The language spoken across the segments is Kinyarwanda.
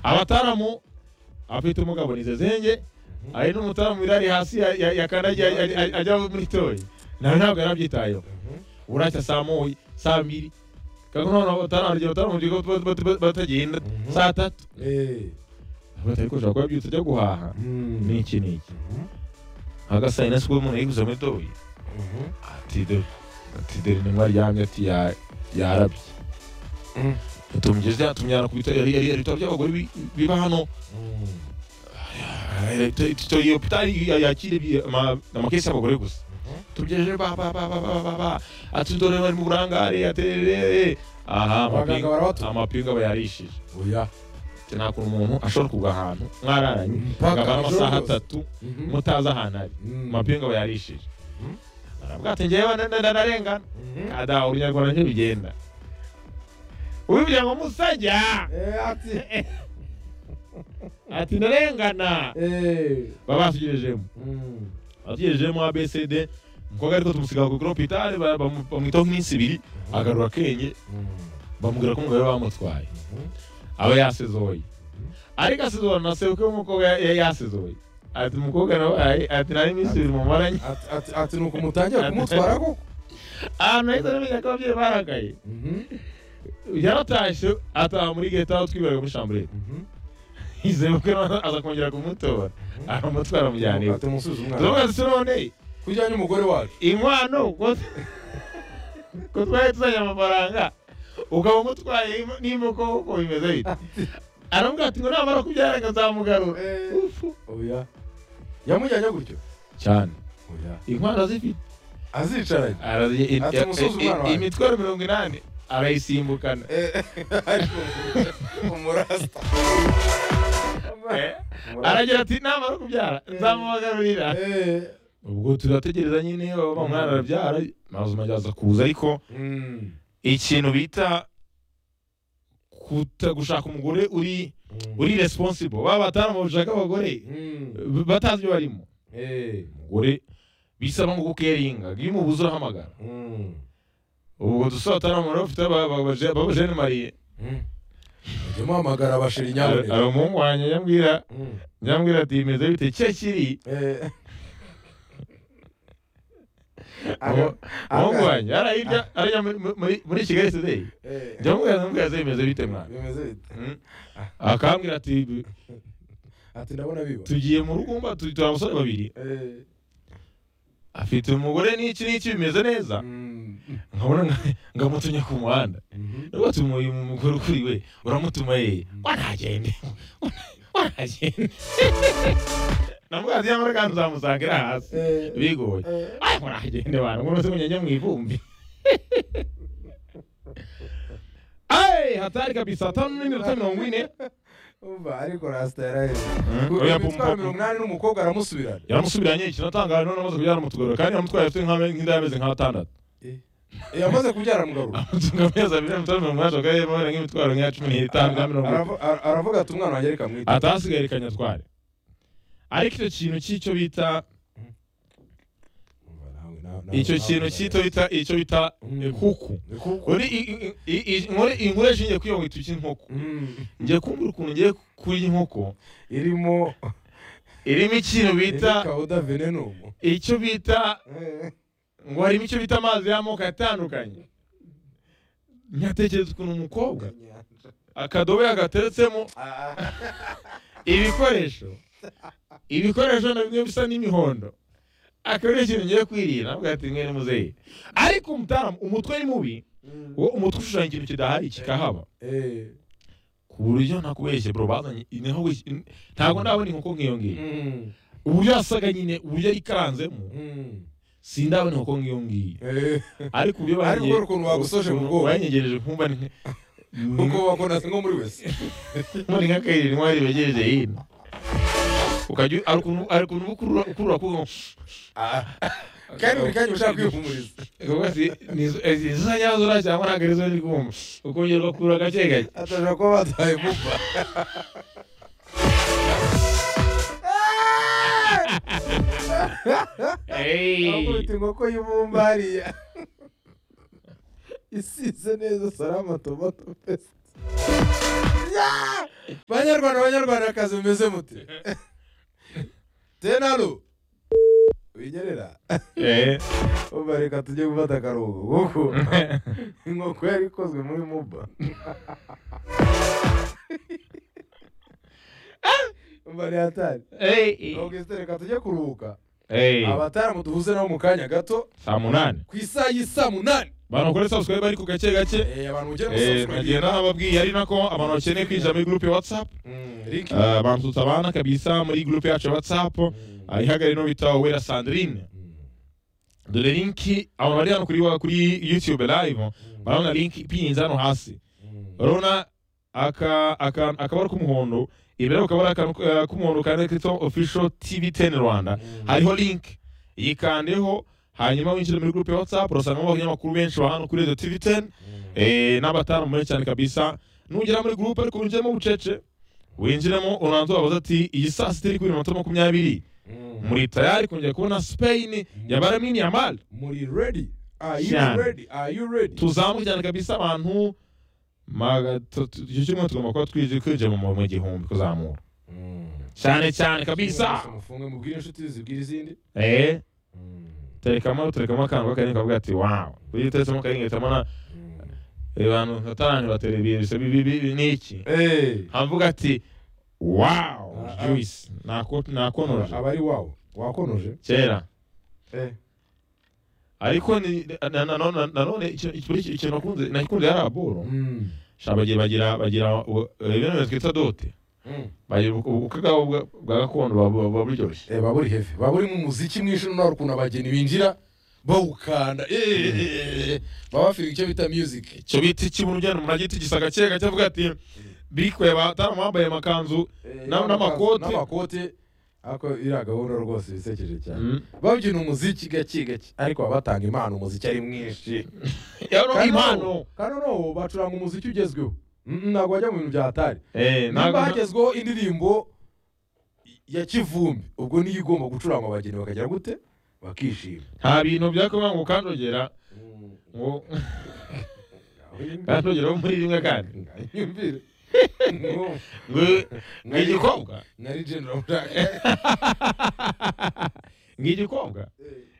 abataramu abafite ubumuga bonize zenge hari n'umutaramu wirari hasi ya- ya- yakandagiye ajya- ajya- ajya muri toyi nawe ntabwo yarabyitayeho uracya saa moya saa mbiri kandi noneho bataramu bataramu bataramu bataramu batagenda saa tatu batari kuja kuba byutse ajya guhaha n'iki n'iki agasayi na siko umuntu yiguze muri toyi ati dore ati dore intumwa aryamye ati ya- yarabye tumugeze tumujyana ku bitaro yari yari yari ibitaro by'abagore bi- biba hano Eh, ito- ito- iyo hopitali ya- yakira ibi- ama- amakesi y'abagore gusa tugejeje ba ba ba ba ba ba ba ati dore bari mu burangare aterere aha Abaganga amapinga- barabatura. amapinga aba yarishije oya Ati, nta kuntu umuntu ashobora kugwa ahantu mwararanye Mpaka akabara ijoro amasaha ryose. atatu Mhm. mutazi ahantu ari Mm. amapinga aba yarishije Mhm. arabwira ati ngewe na- na- na- narengana Mhm. ada urunyarwanda ntibigenda ubivugira ngo musajya Eh, ati ati ndarengana Eh. baba basugirejemo Mm. basugirejemo abcd umukobwa ariko tumusiga ku hopitali bamwitaho nk'iminsi ibiri agarura akenge Mm. bamubwira ko umugabo we bamutwaye Mhm. aba yasezoye ariko asezora na sebukwe w'umukobwa ya- ya- yasezoye ati umukobwa nawe ayi- ati nari iminsi ibiri mumaranye Ati- ati- ati ni ukumutangira kumutwara koko ahantu nahise namenya ko ababyeyi barakaye Mhm. yaratashye ataha muri geta aho twiberaga muri shambure Mhm. sebukwe nawe aza kongera kumutora aramutwara amujyana iwe Ati musubize umwana turavuga dusa none kujyanye umugore wacu inkwano ko ko twari tuzanye amafaranga ukaba umutwaye im- n'imoko kuko bimeze bite aramubwira ati ngo namara kubyara nkazamugarura Eh. ufu oya yamujyanye gutyo cyane oya inkwano azifite azicaranye Arazi- i- Ati, i- umusozi i- umwana wanjye. imitwaro mirongo inani arayisimbukana umurasta Eh, aragira ati namara kubyara nzamubagarurira Eh. ubwo turategereza nyine baba mwana arabyara mazuma aza kuza ariko Mm. ikintu bita kuta gushaka umugore uri Mm. uri responsible baba bataramu bashaka abagore Mm. b- batazi ibyo barimo Eh. umugore bisaba ngo gukeringa iyo umubuze urahamagara Mm. ubwo dusa bataramu rero bafite babajene mariye Mm. Jya muhamagara abashira inyaboneka hari umuhungu wanjye nyambwira Mm. nyambwira ati bimeze bite cye kiri Eh. Uwo- umuhungu Aga- wanjye hariya hirya hariya muri- muri- muri kigali today Eh. nyambwira nyambwira ati bimeze bite mwana Bimeze bite? Mm. akambwira ati Ati ndabona biba. tugiye mu rugumba turi turi abasore babiri Eh. afite umugore n'iki n'iki bimeze neza Mm. nkabona nka- ngamutunya ku muhanda Mhm. watumuye umugore ukuri we uramutuma yeye waragende waragende namugati yamara kandi uzamusangira hasi Eh. bigoye Eh. ayi muragende bantu ngo nose munyanya mu ivumbi ayi hatari kabisa tanu n'iminota mirongo ine Umva ariko rasta yaraye. Mhm. Oya, pum, Imitwaro pum, mirongo pum. inani n'umukobwa aramusubirana. yaramusubiranye ikinatangaje none amaze kubyara umutugorero kandi yamutwaye afite nk'ame- nk'inda y'amezi nk'atandatu Eh. Eh, Yamaze kubyara amugarura. amutunga amezi abiri amutunga mirongo inani ashobora kuba yemewe nk'imitwaro nk'iya cumi n'itanu na mirongo itanu Aravu- ara- Aravuga ati umwana wanjye reka mwite. atahasigaye kanyatware ariko icyo kintu cy'icyo bita Umva nawe, na- na- icyo nawe kintu nawe. cy'icyo bita icyo bita Mm. kuku Ni kuko. uri i- i- i- inkore- inkore ishingiye kuri iyo nkweto cy'inkoko Mm. ngiye kumbura ukuntu ngiye kurya inkoko Irimo irimo ikintu bita irimo Cauda venenum. icyo bita Eh. ngo harimo icyo bita amazi y'amoko atandukanye nyatekereza ukuntu umukobwa akadobo yagateretsemo Ah. ibikoresho ibikoresho na bimwe bisa n'imihondo akaba ari ikintu ngiye kwirira nabwo ati mwene muzehe ariko umutaramu umutwe ni mubi Mm. uwo umutwe ushushanya ikintu kidahari kikahaba Eh. ku buryo nakubeshye bro bazanye niho wis- in- ntabwo ndabona inkoko nk'iyo ngiyo Mm. uburyo yasaga nyine uburyo yari ikaranzemo Mm. sindabona inkoko nk'iyo ngiyo Eh. ariko uburyo Ariko banyegereje- urwo ukuntu wagusoje mu bwoba. banyegereje nkumva ni Kuko wakonase nko muri wese. muri nk'akayira intwari begereje hino ukajya u- hari ukuntu hari ukuntu uba ukurura ukurura kuko Ah. Kandi buri kanya ushaka kwihumuriza. Kuvuga ati, "Nizo- izi- izo nyazo ura cyangwa ntabwo arizo ndi kumva ukongera ugakurura gake gake Atashobora kuba bataye vuba. Hey. Akubita inkoko y'ibumba hariya. Isize neza salama tomato paste. beza banyarwanda banyarwandakazi mumeze mute tenalo winyerera Eh, umva reka tujye gufata akaruhuko kuko inkoko yari ikozwe muri muba umva ni hatari eh, augustin reka tujye kuruhuka eh. abataramu duhuze nabo mu kanya gato saa munani ku isaa y'i saa munani bantu bakore subscribe ariko gake gake Eh, abantu mugere Eh, nagiye musubscribe nanababwiye ari nako abantu bakeneye kwinjira muri gurupe ya whatsapp link Eh, bantu tabana kabisa muri gurupe yacu ya whatsapp ihagari no bita wera sandrine dore linki abantu bari hano kuri wa- kuri youtube live barabona linki ipinze hano hasi urabona aka- aka- akabara k'umuhondo imbere yako kabara akantu, eh, k'umuhondo kanditseho official tv 10 rwanda hariho link yikandeho hanyuma winjira muri group ya whatsapp urasangamo abanyamakuru benshi ba hano kuri radio tv 10 eh, n'abataramu benshi cyane kabisa nugera muri group ariko winjiremo bucece winjiremo uranza wabaza ati iyi saa sita iri kuri minota makumyabiri muri tayari kongera kubona spain ya baramini ya mali muri ready are you Cyane. ready are you ready tuzamuke cyane kabisa abantu maga- tu- tu- icyo cyumweru tugomba kuba twije kwinjira mu mu gihumbi kuzamura cyane cyane kabisa mufunge mubwire inshuti zibwire izindi eh terekamo terekamo akantu k'akanyenge kavuga ati wawu iyo uteretsemo akanyenge uhita ubona eh, abantu bataranje baterebiye bisa bibi bibi ni iki Eh, havuga ati wawu Ah, ah. juice nako- nakonoje abari wawo wakonoje kera Eh, ariko ni- na- na- na- nanone ikintu ikintu- ikintu nakunze nakunze yari aburo mm. sha bagira bagira bagira u- ibintu bimeze twita dote Mm. bagira ubukwe bwabo bwa- bwa gakondo buba- buba buba buryoshye Eh, baba buri heavy baba buri mu muziki mwinshi n'aho ukuntu abageni binjira bawukanda eh, eh, eh, eh. baba bafite icyo bita music icyo bita ikibunu ugenda umuntu agita igisaka cye gake avuga ati bikweba atari bambaye amakanzu Eh, Na- n'amakote. n'amakote ako iriya gahunda rwose bisekeje cyane Mm. babyina umuziki gake gake ariko baba batanga impano umuziki ari mwinshi yaro Kandi impano noneho- kandi noneho bacuranga umuziki ugezweho Mm, ntabwo bajya mu bintu bya hatari Eh, ntabwo niba hagezweho indirimbo ya kivumbi ubwo niyo igomba gucurangwa abageni bakagira gute bakishima nta bintu byakuba ngo kanjogera ngo kanjogera wo muri rimwe kandi nyumvire ngo ngo igikobwa nari genera muraka ngo igikobwa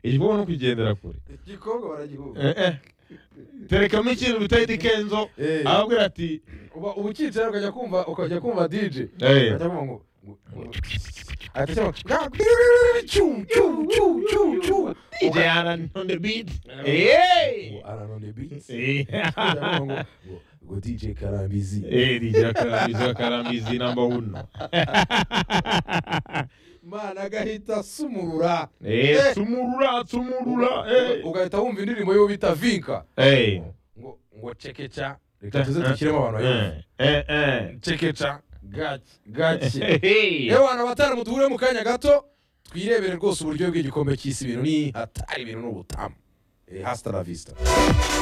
igikobwa ni ukugendera kure igikobwa baragihuga Eh, eh. terekamo ikintu bita edi kenzo arababwira ati uba uba ukicara ukajya kumva ukajya kumva dj eh, ukajya kumva ngo ngo- ngo- ahita ashyiramo ga- cyum, cyum, cyum, cyum, cyum. DJ Alan on the beat eh Ngo, aranone beats Eh. Ukajya kumva ngo- ngo- ngo dj karambizi Eh, DJ Karambizi wa Karambizi namba uno. mana agahita asumurura Eh, tumurura, tumurura, eh. ugahita wumva indirimbo y'uwo bita vinka Eh, ngo ngo cekeca reka tuze dushyiremo abantu eh, bayobozi eh, eh. cekeca gake gake Hey. yewe abantu batari muduhure mu kanya gato twirebere rwose uburyo bw'igikombe cy'isi ibintu ni hatari ibintu n'ubutamu Eh, hasta la vista